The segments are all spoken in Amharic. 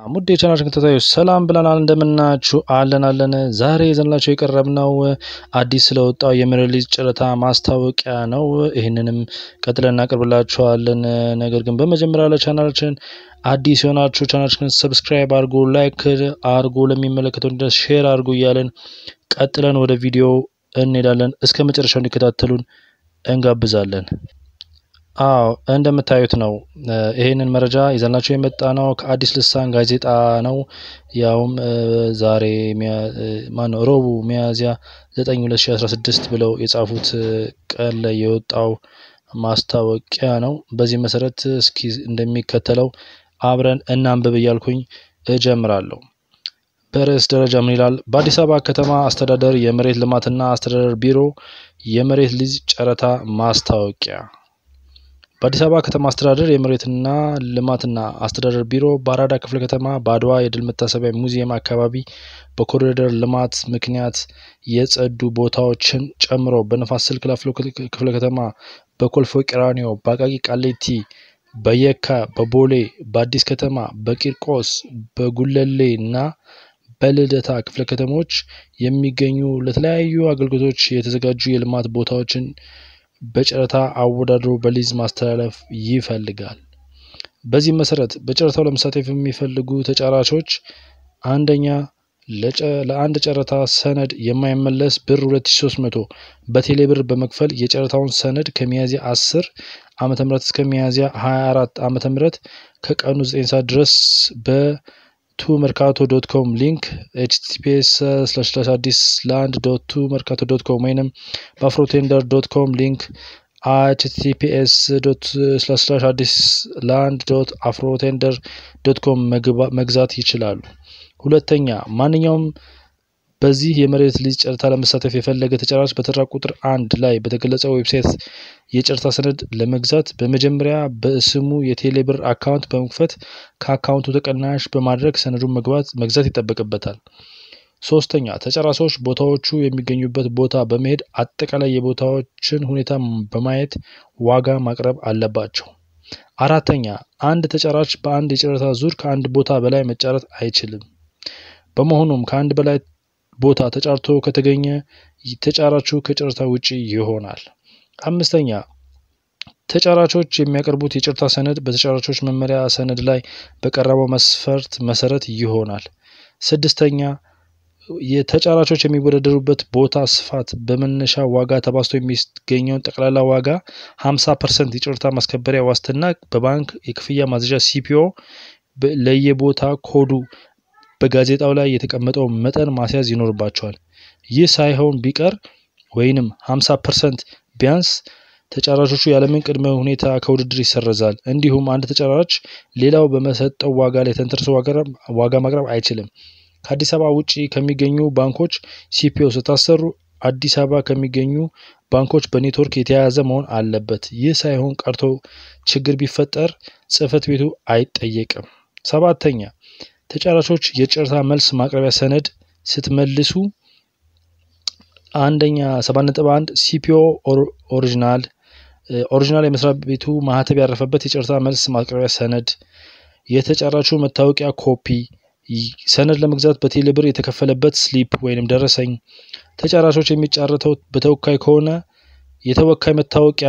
ሙድ የቻናላችን ተከታታዮች ሰላም ብለናል። እንደምናችሁ አለን አለን። ዛሬ ይዘንላችሁ የቀረብነው አዲስ ስለወጣው የመሬት ሊዝ ጨረታ ማስታወቂያ ነው። ይህንንም ቀጥለን እናቀርብላችኋለን። ነገር ግን በመጀመሪያ ለቻናላችን አዲስ የሆናችሁ ቻናላችን ሰብስክራይብ አድርጎ፣ ላይክ አድርጎ፣ ለሚመለከተው ድረስ ሼር አድርጎ እያለን ቀጥለን ወደ ቪዲዮ እንሄዳለን። እስከ መጨረሻው እንዲከታተሉን እንጋብዛለን። አዎ እንደምታዩት ነው። ይሄንን መረጃ ይዘንላችሁ የመጣ ነው ከአዲስ ልሳን ጋዜጣ ነው። ያውም ዛሬ ማነው ረቡዕ ሚያዝያ 9 2016 ብለው የጻፉት ቀን ላይ የወጣው ማስታወቂያ ነው። በዚህ መሰረት እስኪ እንደሚከተለው አብረን እናንብብ እያልኩኝ እጀምራለሁ። በርዕስ ደረጃ ምን ይላል? በአዲስ አበባ ከተማ አስተዳደር የመሬት ልማትና አስተዳደር ቢሮ የመሬት ሊዝ ጨረታ ማስታወቂያ በአዲስ አበባ ከተማ አስተዳደር የመሬትና ልማትና አስተዳደር ቢሮ በአራዳ ክፍለ ከተማ በአድዋ የድል መታሰቢያ ሙዚየም አካባቢ በኮሪደር ልማት ምክንያት የጸዱ ቦታዎችን ጨምሮ በነፋስ ስልክ ላፍቶ ክፍለ ከተማ፣ በኮልፌ ቀራኒዮ፣ በአቃቂ ቃሊቲ፣ በየካ፣ በቦሌ፣ በአዲስ ከተማ፣ በቂርቆስ፣ በጉለሌ እና በልደታ ክፍለ ከተሞች የሚገኙ ለተለያዩ አገልግሎቶች የተዘጋጁ የልማት ቦታዎችን በጨረታ አወዳድሮ በሊዝ ማስተላለፍ ይፈልጋል። በዚህም መሰረት በጨረታው ለመሳተፍ የሚፈልጉ ተጫራቾች አንደኛ ለአንድ ጨረታ ሰነድ የማይመለስ ብር 2300 በቴሌ ብር በመክፈል የጨረታውን ሰነድ ከሚያዝያ 10 ዓመተ ምህረት እስከ ሚያዝያ 24 ዓመተ ምህረት ከቀኑ 9 ሰዓት ድረስ በቱ መርካቶ ዶት ኮም ሊንክ ኤችቲቲፒኤስ ስላሽ ስላሽ አዲስ ላንድ ዶት ቱ መርካቶ ዶት ኮም ወይንም በአፍሮቴንደር ዶት ኮም ሊንክ ኤችቲቲፒኤስ ዶት ስላሽ ስላሽ አዲስ ላንድ ዶት አፍሮቴንደር ዶት ኮም መግዛት ይችላሉ። ሁለተኛ ማንኛውም በዚህ የመሬት ሊዝ ጨረታ ለመሳተፍ የፈለገ ተጫራች በተራ ቁጥር አንድ ላይ በተገለጸው ዌብሳይት የጨረታ ሰነድ ለመግዛት በመጀመሪያ በስሙ የቴሌ ብር አካውንት በመክፈት ከአካውንቱ ተቀናሽ በማድረግ ሰነዱን መግባት መግዛት ይጠበቅበታል። ሶስተኛ ተጫራቾች ቦታዎቹ የሚገኙበት ቦታ በመሄድ አጠቃላይ የቦታዎችን ሁኔታ በማየት ዋጋ ማቅረብ አለባቸው። አራተኛ አንድ ተጫራች በአንድ የጨረታ ዙር ከአንድ ቦታ በላይ መጫረት አይችልም። በመሆኑም ከአንድ በላይ ቦታ ተጫርቶ ከተገኘ ተጫራቹ ከጨረታ ውጪ ይሆናል። አምስተኛ ተጫራቾች የሚያቀርቡት የጨረታ ሰነድ በተጫራቾች መመሪያ ሰነድ ላይ በቀረበው መስፈርት መሰረት ይሆናል። ስድስተኛ የተጫራቾች የሚወዳደሩበት ቦታ ስፋት በመነሻ ዋጋ ተባዝቶ የሚገኘውን ጠቅላላ ዋጋ 50 ፐርሰንት የጨረታ ማስከበሪያ ዋስትና በባንክ የክፍያ ማዘዣ ሲፒኦ ለየቦታ ኮዱ በጋዜጣው ላይ የተቀመጠው መጠን ማስያዝ ይኖርባቸዋል። ይህ ሳይሆን ቢቀር ወይንም 50 ፐርሰንት ቢያንስ ተጫራቾቹ ያለምን ቅድመ ሁኔታ ከውድድር ይሰረዛል። እንዲሁም አንድ ተጫራች ሌላው በመሰጠው ዋጋ ላይ ተንተርሶ ዋጋ ማቅረብ አይችልም። ከአዲስ አበባ ውጭ ከሚገኙ ባንኮች ሲፒኦ ስታሰሩ አዲስ አበባ ከሚገኙ ባንኮች በኔትወርክ የተያያዘ መሆን አለበት። ይህ ሳይሆን ቀርቶ ችግር ቢፈጠር ጽሕፈት ቤቱ አይጠየቅም። ሰባተኛ ተጫራቾች የጨረታ መልስ ማቅረቢያ ሰነድ ስትመልሱ አንደኛ 7.1 ሲፒኦ ኦሪጂናል ኦሪጂናል የመስሪያ ቤቱ ማህተብ ያረፈበት የጨረታ መልስ ማቅረቢያ ሰነድ፣ የተጫራቹ መታወቂያ ኮፒ፣ ሰነድ ለመግዛት በቴሌ ብር የተከፈለበት ስሊፕ ወይንም ደረሰኝ፣ ተጫራቾች የሚጫረተው በተወካይ ከሆነ የተወካይ መታወቂያ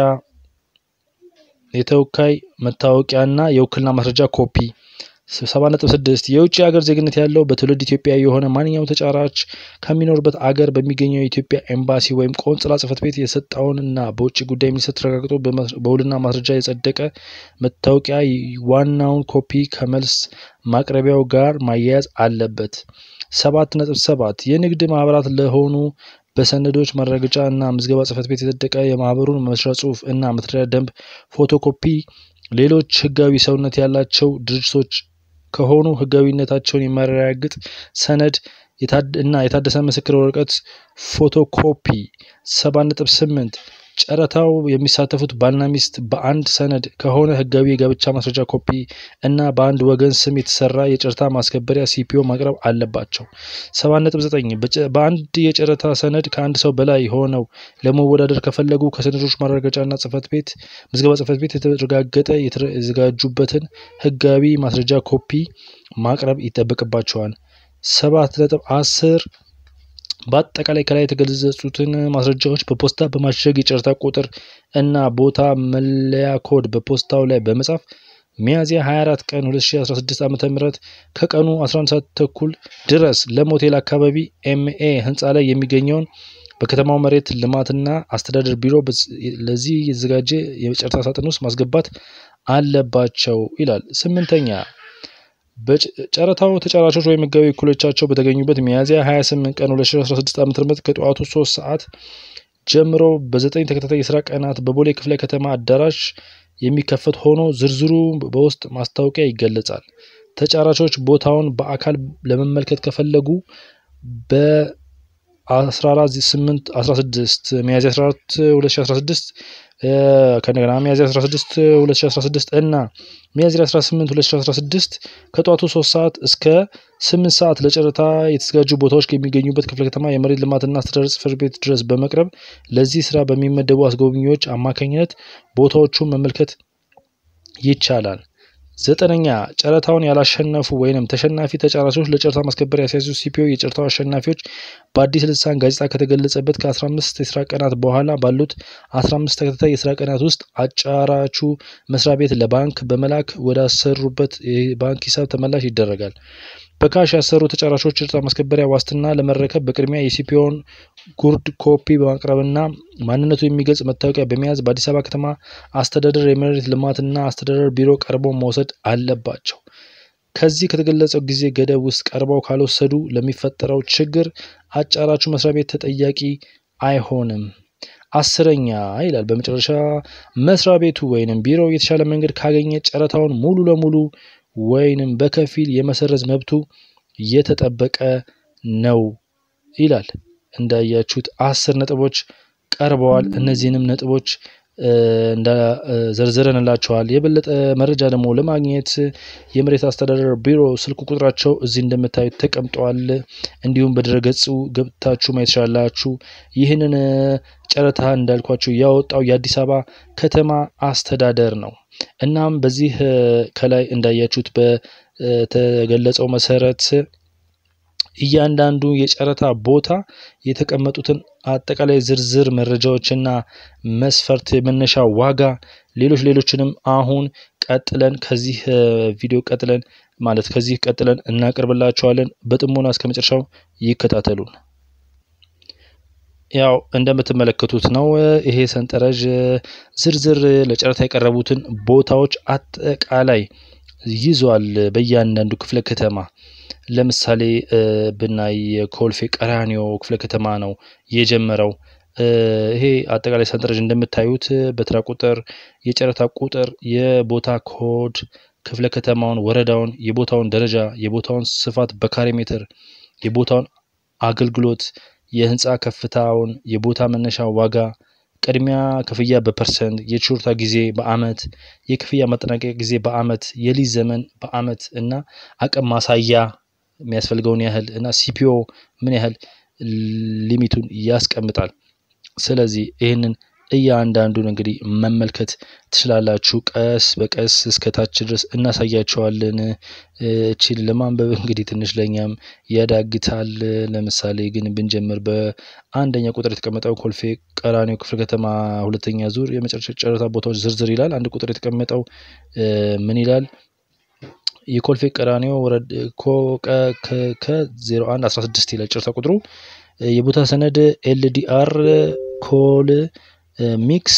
የተወካይ መታወቂያና የውክልና ማስረጃ ኮፒ 7.6 የውጭ ሀገር ዜግነት ያለው በትውልድ ኢትዮጵያዊ የሆነ ማንኛውም ተጫራች ከሚኖርበት አገር በሚገኘው የኢትዮጵያ ኤምባሲ ወይም ቆንጽላ ጽሕፈት ቤት የሰጠውን እና በውጭ ጉዳይ ሚኒስቴር ተረጋግጦ በውልና ማስረጃ የጸደቀ መታወቂያ ዋናውን ኮፒ ከመልስ ማቅረቢያው ጋር ማያያዝ አለበት። 7.7 የንግድ ማህበራት ለሆኑ በሰነዶች ማረጋገጫ እና ምዝገባ ጽሕፈት ቤት የጸደቀ የማህበሩን መመስረቻ ጽሑፍ እና መተዳደሪያ ደንብ ፎቶኮፒ ሌሎች ህጋዊ ሰውነት ያላቸው ድርጅቶች ከሆኑ ህጋዊነታቸውን የሚያረጋግጥ ሰነድ እና የታደሰ ምስክር ወረቀት ፎቶኮፒ። 7.8 ጨረታው የሚሳተፉት ባልና ሚስት በአንድ ሰነድ ከሆነ ህጋዊ የጋብቻ ማስረጃ ኮፒ እና በአንድ ወገን ስም የተሰራ የጨረታ ማስከበሪያ ሲፒኦ ማቅረብ አለባቸው። 7.9 በአንድ የጨረታ ሰነድ ከአንድ ሰው በላይ ሆነው ለመወዳደር ከፈለጉ ከሰነዶች ማረጋገጫና ጽሕፈት ቤት ምዝገባ ጽሕፈት ቤት የተረጋገጠ የተዘጋጁበትን ህጋዊ ማስረጃ ኮፒ ማቅረብ ይጠበቅባቸዋል። ሰባት ነጥብ አስር በአጠቃላይ ከላይ የተገለጹትን ማስረጃዎች በፖስታ በማሸግ የጨረታ ቁጥር እና ቦታ መለያ ኮድ በፖስታው ላይ በመጻፍ ሚያዝያ 24 ቀን 2016 ዓ.ም ከቀኑ 11 ሰዓት ተኩል ድረስ ለም ሆቴል አካባቢ ኤምኤ ህንፃ ላይ የሚገኘውን በከተማው መሬት ልማትና አስተዳደር ቢሮ ለዚህ የተዘጋጀ የጨረታ ሳጥን ውስጥ ማስገባት አለባቸው ይላል። ስምንተኛ በጨረታው ተጫራቾች ወይም ህጋዊ እኩሎቻቸው በተገኙበት ሚያዝያ 28 ቀን 2016 ዓ.ም ከጠዋቱ 3 ሰዓት ጀምሮ በዘጠኝ ተከታታይ የስራ ቀናት በቦሌ ክፍለ ከተማ አዳራሽ የሚከፈት ሆኖ ዝርዝሩ በውስጥ ማስታወቂያ ይገለጻል። ተጫራቾች ቦታውን በአካል ለመመልከት ከፈለጉ በ 14 16 ሚያዝያ 14 2016 ከእንደገና ሚያዝያ 16 2016 እና ሚያዝያ 18 2016 ከጠዋቱ 3 ሰዓት እስከ 8 ሰዓት ለጨረታ የተዘጋጁ ቦታዎች ከሚገኙበት ክፍለ ከተማ የመሬት ልማትና አስተዳደር ጽሕፈት ቤት ድረስ በመቅረብ ለዚህ ስራ በሚመደቡ አስጎብኚዎች አማካኝነት ቦታዎቹን መመልከት ይቻላል። ዘጠነኛ ጨረታውን ያላሸነፉ ወይንም ተሸናፊ ተጫራቾች ለጨረታ ማስከበሪያ ያስያዙ ሲፒኦ የጨረታው አሸናፊዎች በአዲስ ልሳን ጋዜጣ ከተገለጸበት ከ15 የስራ ቀናት በኋላ ባሉት 15 ተከታታይ የስራ ቀናት ውስጥ አጫራቹ መስሪያ ቤት ለባንክ በመላክ ወዳሰሩበት የባንክ ሂሳብ ተመላሽ ይደረጋል። በካሽ ያሰሩ ተጫራቾች ጨረታ ማስከበሪያ ዋስትና ለመረከብ በቅድሚያ የሲፒኦን ጉርድ ኮፒ በማቅረብና ማንነቱ የሚገልጽ መታወቂያ በመያዝ በአዲስ አበባ ከተማ አስተዳደር የመሬት ልማትና አስተዳደር ቢሮ ቀርበው መውሰድ አለባቸው። ከዚህ ከተገለጸው ጊዜ ገደብ ውስጥ ቀርበው ካልወሰዱ ለሚፈጠረው ችግር አጫራቹ መስሪያ ቤት ተጠያቂ አይሆንም። አስረኛ ይላል በመጨረሻ መስሪያ ቤቱ ወይንም ቢሮው የተሻለ መንገድ ካገኘ ጨረታውን ሙሉ ለሙሉ ወይንም በከፊል የመሰረዝ መብቱ የተጠበቀ ነው ይላል። እንዳያችሁት አስር ነጥቦች ቀርበዋል። እነዚህንም ነጥቦች ዘርዝረንላቸዋል። የበለጠ መረጃ ደግሞ ለማግኘት የመሬት አስተዳደር ቢሮ ስልክ ቁጥራቸው እዚህ እንደምታዩት ተቀምጠዋል። እንዲሁም በድረገጹ ገብታችሁ ማየት ትችላላችሁ። ይህንን ጨረታ እንዳልኳችሁ ያወጣው የአዲስ አበባ ከተማ አስተዳደር ነው። እናም በዚህ ከላይ እንዳያችሁት በተገለጸው መሰረት እያንዳንዱ የጨረታ ቦታ የተቀመጡትን አጠቃላይ ዝርዝር መረጃዎችና መስፈርት፣ የመነሻ ዋጋ፣ ሌሎች ሌሎችንም አሁን ቀጥለን ከዚህ ቪዲዮ ቀጥለን ማለት ከዚህ ቀጥለን እናቀርብላችኋለን። በጥሞና እስከ መጨረሻው ይከታተሉን። ያው እንደምትመለከቱት ነው። ይሄ ሰንጠረዥ ዝርዝር ለጨረታ የቀረቡትን ቦታዎች አጠቃላይ ይዟል። በእያንዳንዱ ክፍለ ከተማ ለምሳሌ ብናይ የኮልፌ ቀራኒዮ ክፍለ ከተማ ነው የጀመረው። ይሄ አጠቃላይ ሰንጠረዥ እንደምታዩት በተራ ቁጥር፣ የጨረታ ቁጥር፣ የቦታ ኮድ፣ ክፍለ ከተማውን፣ ወረዳውን፣ የቦታውን ደረጃ፣ የቦታውን ስፋት በካሬ ሜትር፣ የቦታውን አገልግሎት፣ የህንፃ ከፍታውን፣ የቦታ መነሻ ዋጋ፣ ቅድሚያ ክፍያ በፐርሰንት፣ የችሮታ ጊዜ በአመት፣ የክፍያ ማጠናቀቂያ ጊዜ በአመት፣ የሊዝ ዘመን በአመት እና አቅም ማሳያ የሚያስፈልገውን ያህል እና ሲፒኦ ምን ያህል ሊሚቱን ያስቀምጣል። ስለዚህ ይህንን እያንዳንዱን እንግዲህ መመልከት ትችላላችሁ። ቀስ በቀስ እስከ ታች ድረስ እናሳያቸዋለን። እቺን ለማንበብ እንግዲህ ትንሽ ለእኛም ያዳግታል። ለምሳሌ ግን ብንጀምር በአንደኛ ቁጥር የተቀመጠው ኮልፌ ቀራኒዮ ክፍለ ከተማ ሁለተኛ ዙር የመጨረሻ ጨረታ ቦታዎች ዝርዝር ይላል። አንድ ቁጥር የተቀመጠው ምን ይላል? የኮልፌ ቀራኒዮ ወረድ ከ01 16 ይላል ጨረታ ቁጥሩ። የቦታ ሰነድ ኤልዲአር ኮል ሚክስ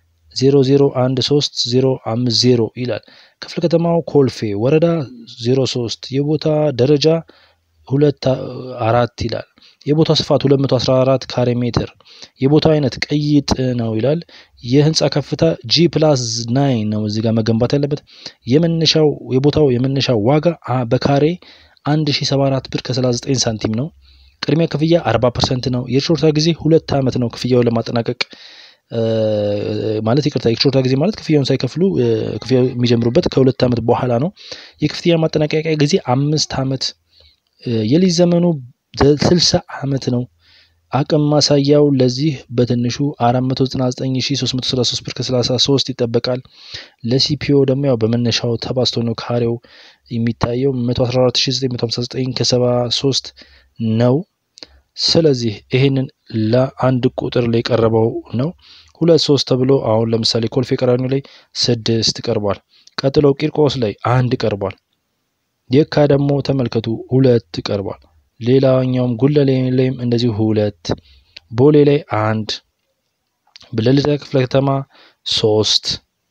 0013050 ይላል። ክፍለ ከተማው ኮልፌ ወረዳ 03 የቦታ ደረጃ ሁለት አራት ይላል። የቦታ ስፋት 214 ካሬ ሜትር። የቦታው አይነት ቅይጥ ነው ይላል። የህንፃ ከፍታ ጂ ፕላስ ናይን ነው እዚህ ጋር መገንባት ያለበት። የመነሻው የቦታው የመነሻ ዋጋ በካሬ 1074 ብር ከ39 ሳንቲም ነው። ቅድሚያ ክፍያ 40 ፐርሰንት ነው። የችሮታ ጊዜ ሁለት ዓመት ነው ክፍያውን ለማጠናቀቅ ማለት ይቅርታ፣ የችሮታ ጊዜ ማለት ክፍያውን ሳይከፍሉ ክፍያ የሚጀምሩበት ከሁለት ዓመት በኋላ ነው። የክፍያ ማጠናቀቂያ ጊዜ አምስት ዓመት የሊዝ ዘመኑ ስልሳ ዓመት ነው። አቅም ማሳያው ለዚህ በትንሹ 499333 ብር ከ33 ይጠበቃል። ለሲፒኦ ደግሞ ያው በመነሻው ተባዝቶ ነው ካሬው የሚታየው 114959 ከ73 ነው። ስለዚህ ይሄንን ለአንድ ቁጥር ላይ የቀረበው ነው። ሁለት ሶስት ተብሎ አሁን ለምሳሌ ኮልፌ ቀራኒዮ ላይ ስድስት ቀርቧል። ቀጥሎ ቂርቆስ ላይ አንድ ቀርቧል። የካ ደግሞ ተመልከቱ ሁለት ቀርቧል። ሌላኛውም ጉለሌ ላይም እንደዚሁ ሁለት፣ ቦሌ ላይ አንድ፣ በልደታ ክፍለ ከተማ ሶስት፣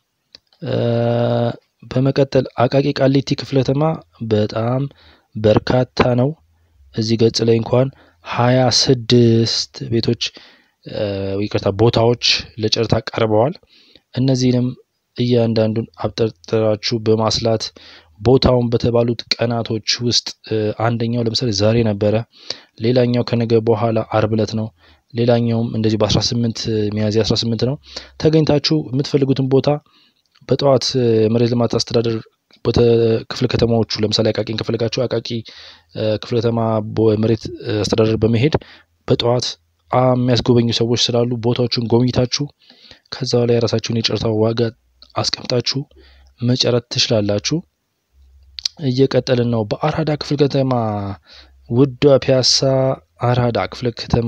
በመቀጠል አቃቂ ቃሊቲ ክፍለ ከተማ በጣም በርካታ ነው። እዚህ ገጽ ላይ እንኳን ሀያ ስድስት ቤቶች ይቅርታ ቦታዎች ለጨረታ ቀርበዋል። እነዚህንም እያንዳንዱን አብጠርጥራችሁ በማስላት ቦታውን በተባሉት ቀናቶች ውስጥ አንደኛው ለምሳሌ ዛሬ ነበረ፣ ሌላኛው ከነገ በኋላ አርብ ዕለት ነው። ሌላኛውም እንደዚህ በ18 ሚያዝያ 18 ነው። ተገኝታችሁ የምትፈልጉትን ቦታ በጠዋት መሬት ልማት አስተዳደር ክፍለ ከተማዎቹ ለምሳሌ አቃቂን ከፈለጋችሁ አቃቂ ክፍለ ከተማ መሬት አስተዳደር በመሄድ በጠዋት የሚያስጎበኙ ሰዎች ስላሉ ቦታዎቹን ጎብኝታችሁ ከዛ ላይ የራሳችሁን የጨረታ ዋጋ አስቀምጣችሁ መጨረት ትችላላችሁ። እየቀጠልን ነው። በአራዳ ክፍለ ከተማ ውዷ ፒያሳ አራዳ ክፍለ ከተማ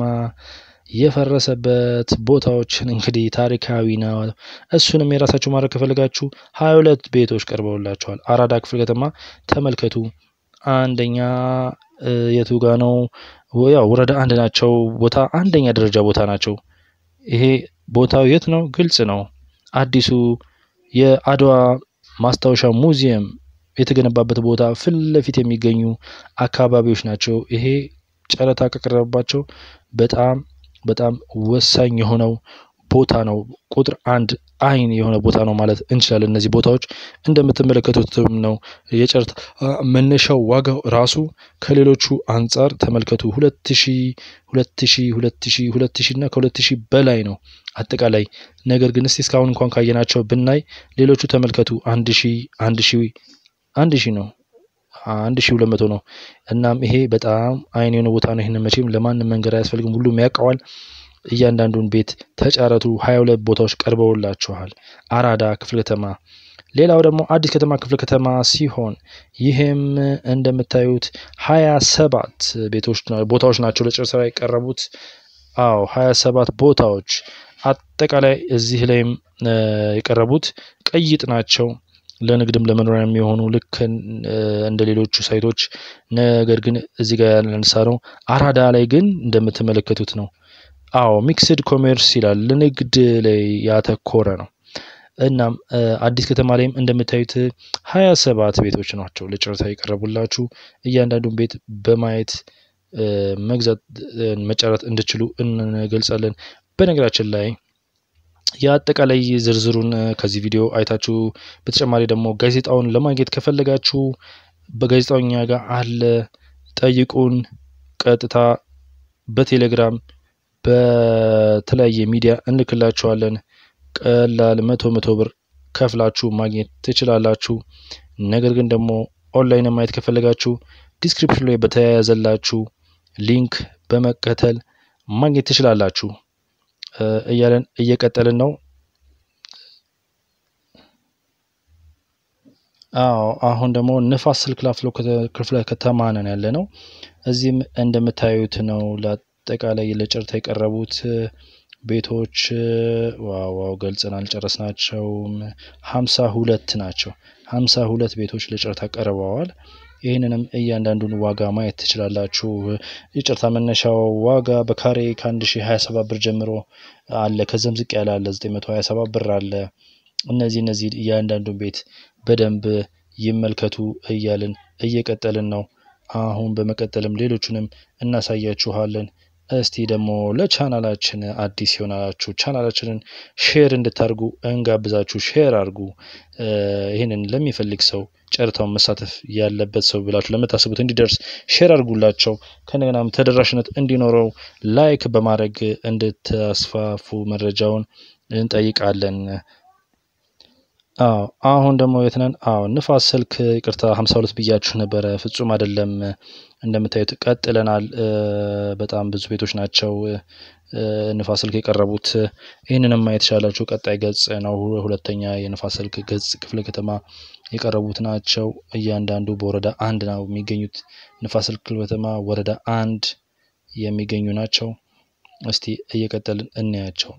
የፈረሰበት ቦታዎችን እንግዲህ ታሪካዊ ነው። እሱንም የራሳችሁ ማድረግ ከፈለጋችሁ ሀያ ሁለት ቤቶች ቀርበውላቸዋል። አራዳ ክፍለ ከተማ ተመልከቱ። አንደኛ የቱ ጋ ነው? ያው ወረዳ አንድ ናቸው። ቦታ አንደኛ ደረጃ ቦታ ናቸው። ይሄ ቦታው የት ነው? ግልጽ ነው። አዲሱ የአድዋ ማስታወሻ ሙዚየም የተገነባበት ቦታ ፊት ለፊት የሚገኙ አካባቢዎች ናቸው። ይሄ ጨረታ ከቀረበባቸው በጣም በጣም ወሳኝ የሆነው ቦታ ነው። ቁጥር አንድ አይን የሆነ ቦታ ነው ማለት እንችላለን። እነዚህ ቦታዎች እንደምትመለከቱትም ነው። የጨረታ መነሻው ዋጋው ራሱ ከሌሎቹ አንጻር ተመልከቱ። ሁለት ሺ ሁለት ሺ ሁለት ሺ ሁለት ሺ እና ከሁለት ሺ በላይ ነው አጠቃላይ። ነገር ግን እስቲ እስካሁን እንኳን ካየናቸው ብናይ ሌሎቹ ተመልከቱ አንድ ሺ አንድ ሺ አንድ ሺ ነው አንድ ሺ ሁለት መቶ ነው። እናም ይሄ በጣም አይን የሆነ ቦታ ነው። ይህንን መቼም ለማንም መንገድ አያስፈልግም፣ ሁሉም ያውቀዋል። እያንዳንዱን ቤት ተጫረቱ። ሀያ ሁለት ቦታዎች ቀርበውላችኋል። አራዳ ክፍለ ከተማ። ሌላው ደግሞ አዲስ ከተማ ክፍለ ከተማ ሲሆን ይህም እንደምታዩት ሀያ ሰባት ቤቶች ቦታዎች ናቸው ለጨረታ የቀረቡት። አዎ ሀያ ሰባት ቦታዎች አጠቃላይ እዚህ ላይም የቀረቡት ቅይጥ ናቸው። ለንግድም ለመኖሪያ የሚሆኑ ልክ እንደ ሌሎቹ ሳይቶች። ነገር ግን እዚህ ጋር ያነሳ ነው አራዳ ላይ ግን እንደምትመለከቱት ነው። አዎ ሚክስድ ኮሜርስ ይላል ለንግድ ላይ ያተኮረ ነው። እናም አዲስ ከተማ ላይም እንደምታዩት ሀያ ሰባት ቤቶች ናቸው ለጨረታ የቀረቡላችሁ። እያንዳንዱን ቤት በማየት መግዛት መጨረት እንድችሉ እንገልጻለን። በነገራችን ላይ የአጠቃላይ ዝርዝሩን ከዚህ ቪዲዮ አይታችሁ በተጨማሪ ደግሞ ጋዜጣውን ለማግኘት ከፈለጋችሁ በጋዜጣው እኛ ጋር አለ። ጠይቁን። ቀጥታ በቴሌግራም በተለያየ ሚዲያ እንልክላችኋለን። ቀላል መቶ መቶ ብር ከፍላችሁ ማግኘት ትችላላችሁ። ነገር ግን ደግሞ ኦንላይን ማየት ከፈለጋችሁ ዲስክሪፕሽን ላይ በተያያዘላችሁ ሊንክ በመከተል ማግኘት ትችላላችሁ እያለን እየቀጠልን ነው። አዎ አሁን ደግሞ ንፋስ ስልክ ላፍቶ ክፍለ ከተማ ነን ያለ ነው። እዚህም እንደምታዩት ነው ለአጠቃላይ ለጨረታ የቀረቡት ቤቶች ዋው ዋው ገልጸን አልጨረስናቸውም። ሀምሳ ሁለት ናቸው። ሀምሳ ሁለት ቤቶች ለጨረታ ቀርበዋል። ይህንንም እያንዳንዱን ዋጋ ማየት ትችላላችሁ። የጨረታ መነሻው ዋጋ በካሬ ከአንድ ሺ ሀያ ሰባት ብር ጀምሮ አለ። ከዚም ዝቅ ያለ አለ። ዘጠኝ መቶ ሀያ ሰባት ብር አለ። እነዚህ እነዚህ እያንዳንዱን ቤት በደንብ ይመልከቱ እያልን እየቀጠልን ነው። አሁን በመቀጠልም ሌሎቹንም እናሳያችኋለን። እስቲ ደግሞ ለቻናላችን አዲስ የሆናችሁ ቻናላችንን ሼር እንድታርጉ እንጋብዛችሁ። ሼር አድርጉ። ይህንን ለሚፈልግ ሰው ጨረታውን መሳተፍ ያለበት ሰው ብላችሁ ለምታስቡት እንዲደርስ ሼር አድርጉላቸው። ከነገናም ተደራሽነት እንዲኖረው ላይክ በማድረግ እንድታስፋፉ መረጃውን እንጠይቃለን። አዎ አሁን ደግሞ የት ነን? አዎ ንፋስ ስልክ ይቅርታ ሀምሳ ሁለት ብያችሁ ነበረ። ፍጹም አይደለም። እንደምታዩት ቀጥለናል። በጣም ብዙ ቤቶች ናቸው ንፋስ ስልክ የቀረቡት ይህንንም ማየት ቻላችሁ። ቀጣይ ገጽ ነው። ሁለተኛ የንፋስ ስልክ ገጽ ክፍለ ከተማ የቀረቡት ናቸው። እያንዳንዱ በወረዳ አንድ ነው የሚገኙት። ንፋስ ስልክ ክፍለ ከተማ ወረዳ አንድ የሚገኙ ናቸው። እስቲ እየቀጠልን እናያቸው።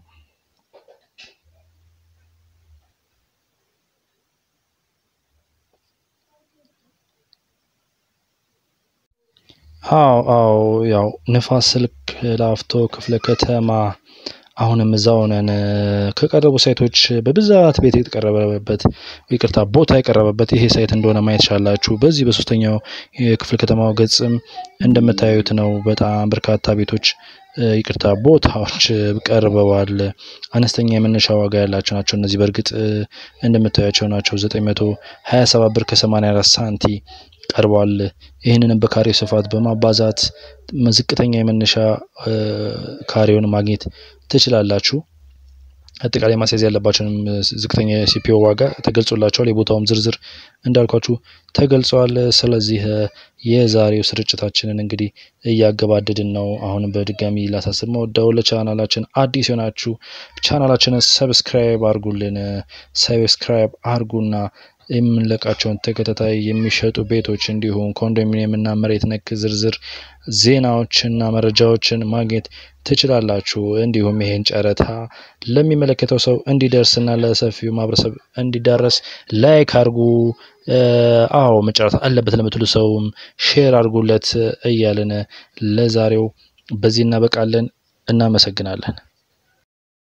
አዎ አዎ ያው ንፋስ ስልክ ላፍቶ ክፍለ ከተማ አሁንም እዛው ነን። ከቀረቡ ሳይቶች በብዛት ቤት የተቀረበበት ይቅርታ ቦታ የቀረበበት ይሄ ሳይት እንደሆነ ማየት ቻላችሁ። በዚህ በሶስተኛው የክፍለ ከተማው ገጽም እንደምታዩት ነው። በጣም በርካታ ቤቶች ይቅርታ ቦታዎች ቀርበዋል። አነስተኛ የመነሻ ዋጋ ያላቸው ናቸው። እነዚህ በእርግጥ እንደምታያቸው ናቸው። ዘጠኝ መቶ ሀያ ሰባት ብር ከሰማንያ አራት ሳንቲ ቀርቧል። ይህንንም በካሬው ስፋት በማባዛት ዝቅተኛ የመነሻ ካሬውን ማግኘት ትችላላችሁ። አጠቃላይ ማስያዝ ያለባቸውንም ዝቅተኛ የሲፒኦ ዋጋ ተገልጾላቸዋል። የቦታውም ዝርዝር እንዳልኳችሁ ተገልጸዋል። ስለዚህ የዛሬው ስርጭታችንን እንግዲህ እያገባደድን ነው። አሁንም በድጋሚ ላሳስብ መወዳው ለቻናላችን አዲስ የሆናችሁ ቻናላችንን ሰብስክራይብ አርጉልን። ሰብስክራይብ አርጉና የምንለቃቸውን ተከታታይ የሚሸጡ ቤቶች እንዲሁም ኮንዶሚኒየም እና መሬት ነክ ዝርዝር ዜናዎችና መረጃዎችን ማግኘት ትችላላችሁ። እንዲሁም ይሄን ጨረታ ለሚመለከተው ሰው እንዲደርስና ለሰፊው ማህበረሰብ እንዲዳረስ ላይክ አርጉ። አዎ መጨረታ አለበት ለምትሉ ሰውም ሼር አርጉለት እያልን ለዛሬው በዚህ እናበቃለን። እናመሰግናለን።